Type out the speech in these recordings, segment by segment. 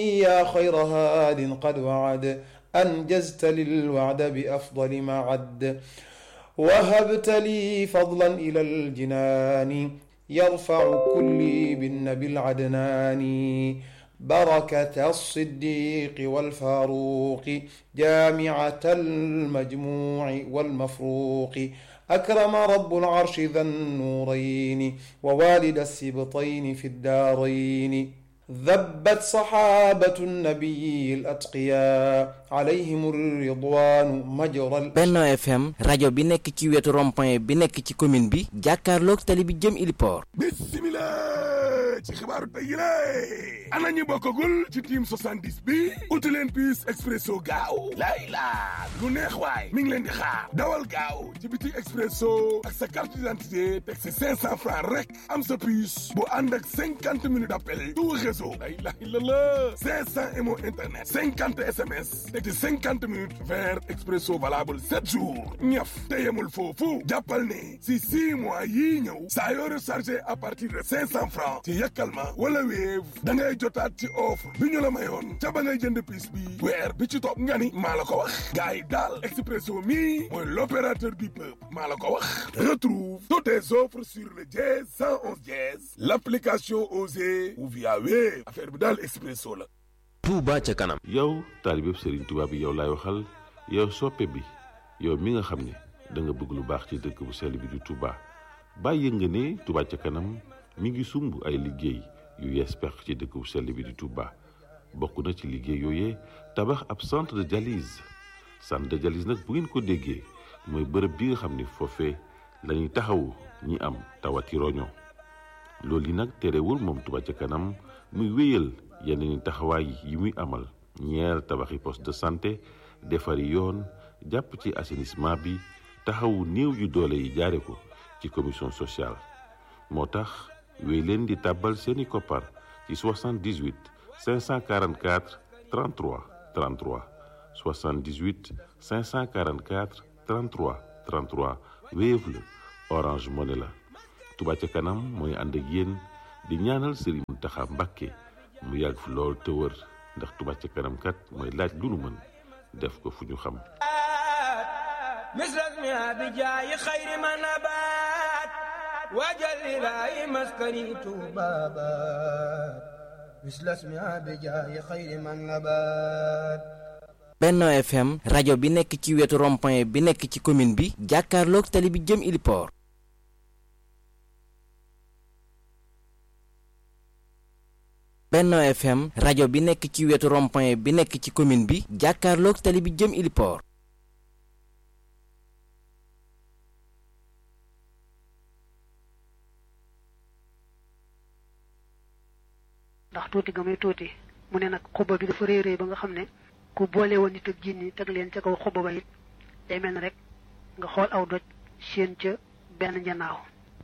يا خير هاد قد وعد أنجزت للوعد بأفضل ما عد وهبت لي فضلا إلى الجنان يرفع كلي بالنبي العدنان بركة الصديق والفاروق جامعة المجموع والمفروق أكرم رب العرش ذا النورين ووالد السبطين في الدارين ذبت صحابة النبي الأتقياء عليهم الرضوان مجرى Benno FM rajo bi nekk ci wetu rond-point bi nekk ci commune bi jàkkaarloog tali bi jëm Iliport bismillah ci xibaaru tey yi la ana ñu bokkagul ci team 70 bi uti leen puce expresso gaaw lay laa lu neex waay mi ngi leen di xaar dawal gaaw ci biti expresso ak sa carte d'identité teg si 500 francs rek am sa puce bu ànd ak 50 minutes d'appel tout réseau la ilaha illallah 500 mo internet 50 sms teg ci 50 minutes vers expresso valable 7 jours ñaf te yemul foofu jàppal ne si 6 mois yii ñëw saa yoo rechargé à partir de 500 francs ci yàkkal ma wala Wave da ngay jotaat ci offre bi ñu la mayoon ca ba ngay jënd piis bi weer bi ci topp nga ni maa la ko wax gars yi daal Expresso mi mooy l'opérateur du peuple maa la ko wax retrouve toutes tes offres sur le dièse 111 dièse l'application Osée ou via Wave affaire bi daal Expresso la Touba ca kanam yow taalibeb Serigne Touba bi yow laay waxal yow soppe bi yow mi nga xam ne da nga bëgg lu baax ci dëkk bu sell bi di Touba bàyyi nga ne Touba ca kanam mi ngi sumb ay liggéey yu yees pex ci dëkk bu sell bi di Touba bokk na ci liggéey yooyee tabax ab centre de dialyse centre de dialyse nag bu ngeen ko déggee mooy bërëb bi nga xam ne foofee la ñuy taxawu ñi am tawati roño loolu yi nag terewul moom Touba ca kanam muy wéyal yeneen i taxawaay yi muy amal ñeer tabaxi poste de santé defari yoon jàpp ci assainissement bi taxawu néew yu doole yi jaare ko ci commission sociale moo tax wéy leen di tàbbal seeni koppar ci 78 544 33 33 78 544 33 33 Wave la Orange Money la Touba ca kanam mooy ànd ak yéen di ñaanal Serigne Mountakha Mbacké mu yàgg fi lool te wër ndax Touba ca kanam kat mooy laaj lu nu mën def ko fu ñu xam مثل بجاي خير ما نبات وجل لا مسكني بابات مثل اسمها بجاي خير ما نبات Benno FM rajo bi nekk ci wetu rond-point bi nekk ci commune bi jàkkaarloog tali bi jëm Iliport Benno FM rajo bi nekk ci wetu rond-point bi nekk ci commune bi jàkkaarloog tali bi jëm Iliport ndax tuuti ga muy tuuti mu ne nag xuba bi dafa réy réy ba nga xam ne ku boole woon nit ak jinni teg leen ca kaw xuba ba it day mel ne rek nga xool aw doj séen ca benn njanaaw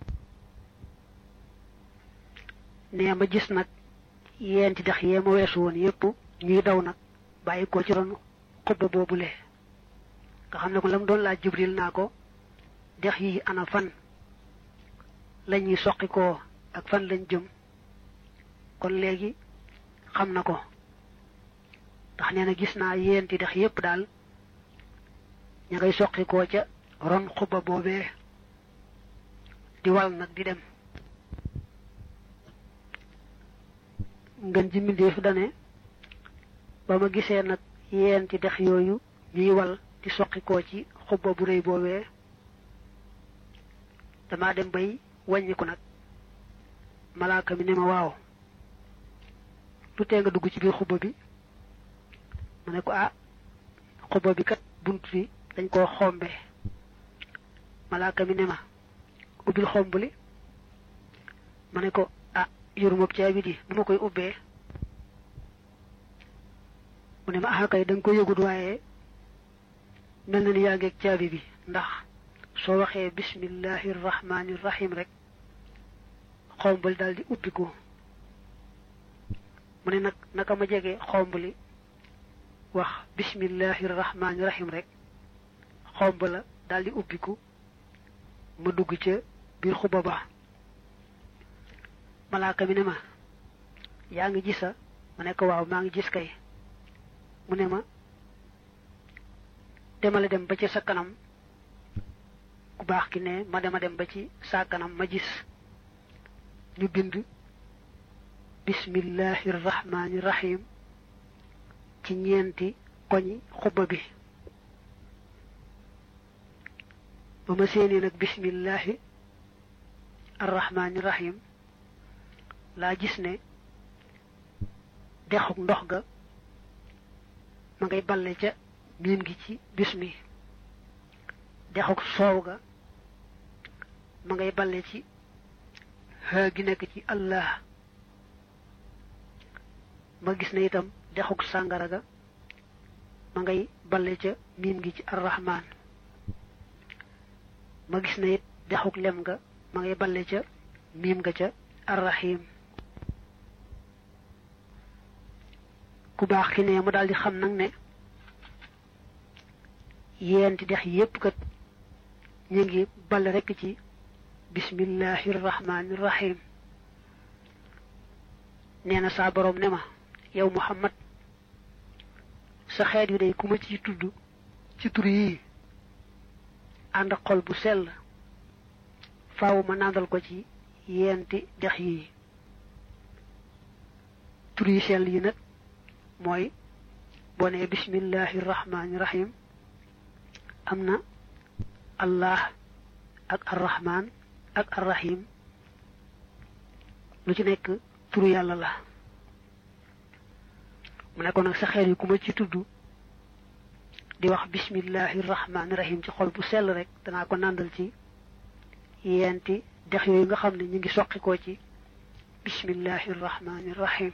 nee ma gis nag yeenti dex yee ma weesu woon yépp ñuy daw nag bàyyi ko ci ron xuba boobule nga xam ne ko la mu doon laaj jibril naa ko dex yi ana fan lañuy soqi koo ak fan lañ jëm kon léegi xam na ko ndax nee na gis naa yéenti dex yépp daal ña ngay soqi koo ca ron xuba boobee di wal nag di dem ngën ji mbindéef dane ba ma gisee nag yeenti dex yooyu ñuy wal di soqi koo ci xuba bu rëy boobee damaa dem bay wàññiku nag malaaka mi ne ma waaw lu tee nga dugg ci biir xuba bi mu ne ko ah xuba bi kat bunt bi dañ koo xombe malaaka mi ne ma ubbil xomb li ma ne ko ah yoruma caabi di nu ma koy ubbee mu ne ma ah kay da nga ko yëgut waaye mel na ni yaa ngeeg caabi bi ndax soo waxee bismillahi rahmaani rahim rek xombal daal di ubbiku mu ne nag naka ma jege xombali wax bismillahi rahmaani rahim rek xomb la daal di ubbiku ma dugg ca biir xuba ba malaaka mi ne ma yaa ngi gisa ma ne ko waaw maa ngi gis kay mu ne ma demale dem ba ci sa kanam ku baax ki ne ma dema dem ba ci sa kanam ma gis ñu bind bismillahi rahmaani rahim ci ñeenti koñi xubba bi ba ma séenee nag bismillahi arrahmaani rahim laa gis ne dexuk ndox ga ma ngay balle ca miim gi ci bismi dexuk soow ga ma ngay balle ci haa gi nekk ci allah ma gis ne itam dexuk sàngara ga ma ngay balle ca miim gi ci arrahman ma gis ne it dexuk lem ga ma ngay balle ca miim ga ca arrahim ku baax ki ne mu daal di xam nag ne yeenti dex yépp kat ñu ngi ball rekk ci bismillahi rahmaani rahim nee na saa boroom ne ma yow muhammad sa xeet wi day ku ma ci tudd ci tur yii ànd ak xol bu sell faaw ma nàndal ko ci yeenti dex yii tur yi sell yi nag mooy boo nee bismillahi rahmaani rahim am na allah ak arrahman ak arrahim lu ci nekk turu yàlla la mu ne ko nag sa xeet yi ku ma ci tudd di wax bismillahi rahmaani rahim ci xol bu sell rek danaa ko nàndal ci yeenti dex yooyu nga xam ne ñu ngi soqi ko ci bismillahi rahmaani rahim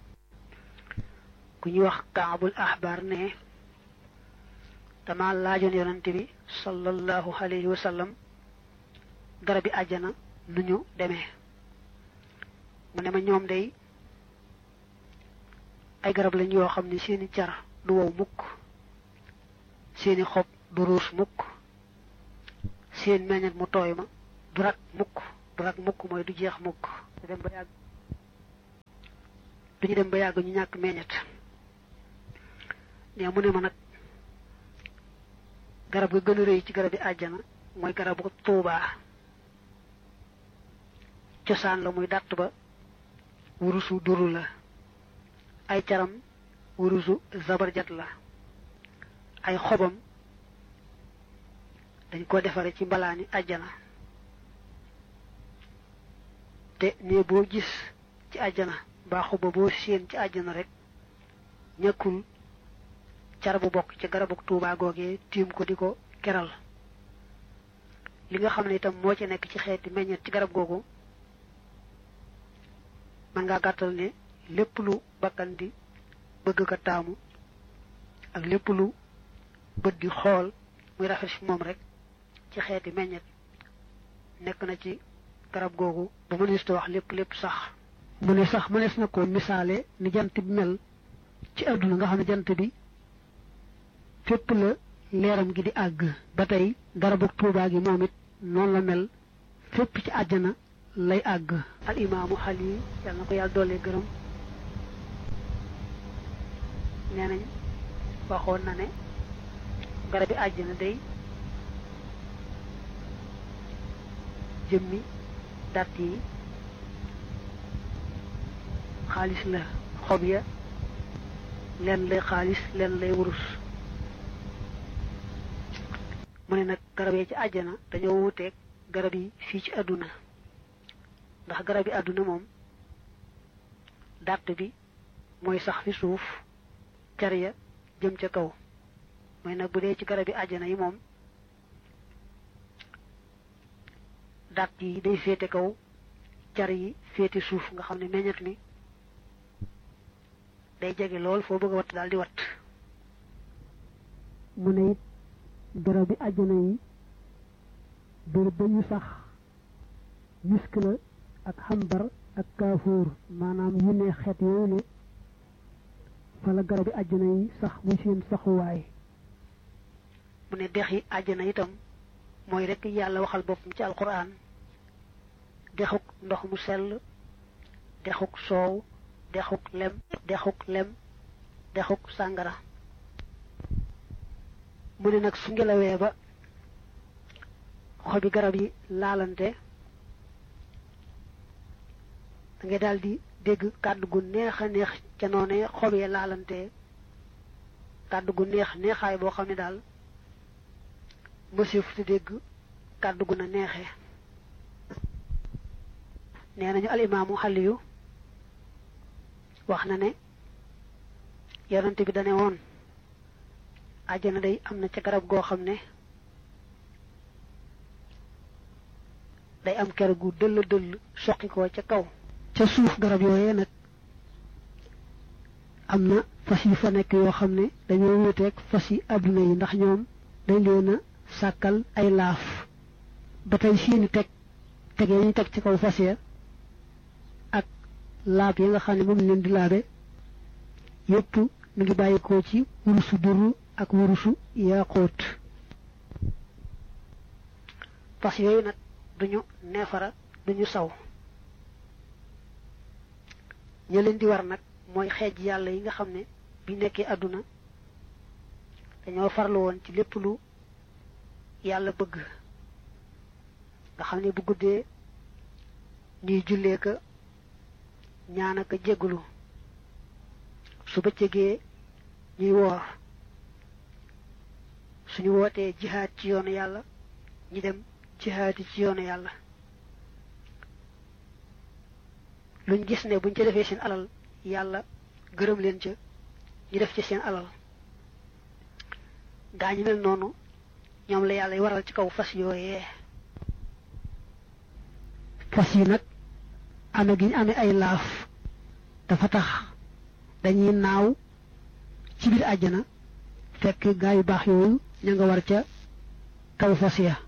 ku ñuy wax kaabul ahbar ne dama laajoon yonante bi sallallahu alayhi wa sallam garabi àjjana nu ñu demee mu ne ma ñoom day ay garab lañ yoo xam ne seeni car du wow mukk seeni xob du ruus mukk seen meññet mu tooy ma du rak mukk du rak mukk mooy du jeex mukk du dem ba yàgg duñu dem ba yàgg ñu ñàkk meññet ne mu ne ma nag garab ga gën a rëy ci garab yi àjjana mooy garabu tuubaa cosaan la muy dàtt ba wurusu duru la ay caram wurusu zabarjat la ay xobam dañ ko defare ci mbalaani àjjana te ne boo gis ci àjjana mbaa xoba boo séen ci àjjana rek ñàkkul car bu bokk ci garabu tuubaa googee tiim ko di ko keral li nga xam ne itam moo ci nekk ci xeeti meññet ci garab googu man ngaa gàttal ne lépp lu bakkan di bëgg ko taamu ak lépp lu bët di xool muy rafet ci moom rek ci xeeti meññet nekk na ci garab googu ba mënees ta wax lépp lépp sax mu ne sax mënees na ko misaale ni jant bi mel ci àdduna nga xam ne jant bi fépp la leeram gi di àgg ba tey garabu tuubaa gi moom it noonu la mel fépp ci àjjana lay àgg al imaamu xali yàlla na ko yàlla doole gërëm nee nañ waxoon na ne garabi àjjana day jëmmi dàtt yi xaalis la xob ya leen lay xaalis leen lay wurus mu ne nag garab yi ci àjjana dañoo wuteeg garab yi fii ci àdduna ndax garab yi àdduna moom dàtt bi mooy sax fi suuf car ya jëm ca kaw mooy nag bu dee ci garab yi àjjana yi moom dàtt yi day féete kaw car yi féete suuf nga xam ne meññet mi day jege lool foo bëgg a watt daal di watt mu ne it garab bi àjjana yi bër ba ñu sax misk la ak xambar ak kaafuur maanaam yu ne xeet yooyu ne fa la garab bi àjjana yi sax muy seen saxuwaay mu ne dex yi àjjana itam mooy rekk yàlla waxal boppam ci alquran dexuk ndox mu sell dexuk soow dexuk lem dexuk lem dexuk sàngara mu ne nag su ngelawee ba xobi garab yi laalante da ngay daal di dégg kàddu gu neex a neex ca noone xob yi laalante kàddu gu neex neexaay boo xam ne daal mësif te dégg kàddu gu na neexee nee nañu alimaamu xaliyu wax na ne yonent bi dane woon àjjana day am na ca garab goo xam ne day am ker gu dëll dëll soqi ko ca kaw ca suuf garab yooyee nag am na fas yi fa nekk yoo xam ne dañoo wuteeg fas yi àdduna yi ndax ñoom dañ leen a sàkkal ay laaf ba tey seeni teg teg yi ñu teg ci kaw fas ya ak laab yi nga xam ne moom leen di laabe yépp mu ngi bàyyikoo ci wurusu duru ak wurusu yaaxóot fas yooyu nag duñu neefara duñu saw ña leen di war nag mooy xeej yàlla yi nga xam ne bi nekkee àdduna dañoo farlu woon ci lépp lu yàlla bëgg nga xam ne bu guddee ñuy jullee ka ñaan ak jéggulu su bëccëgee ñuy woor suñu wootee jihaad ci yoonu yàlla ñi dem jihaad ci yoonu yàlla luñ gis ne buñ ca defee seen alal yàlla gërëm leen ca ñu def ci seen alal gaa ñu mel noonu ñoom la yàlla waral ci kaw fas yooyee fas yi nag ame gi ñu amee ay laaf dafa tax dañuy naaw ci biir àjjana fekk gaa yu baax yooyu ña nga war ca kaw fas ya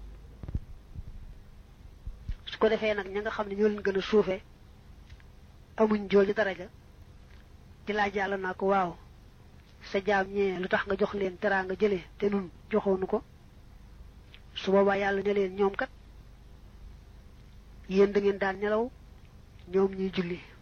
su ko defee nag ña nga xam ne ñoo leen gën a suufe amuñ jool ci daraja di laaj yàlla naa ko waaw sa jaam ñee lu tax nga jox leen teraa nga jële te nun joxoonu ko su boobaa yàlla ne leen ñoom kat yéen da ngeen daan nelaw ñoom ñuy julli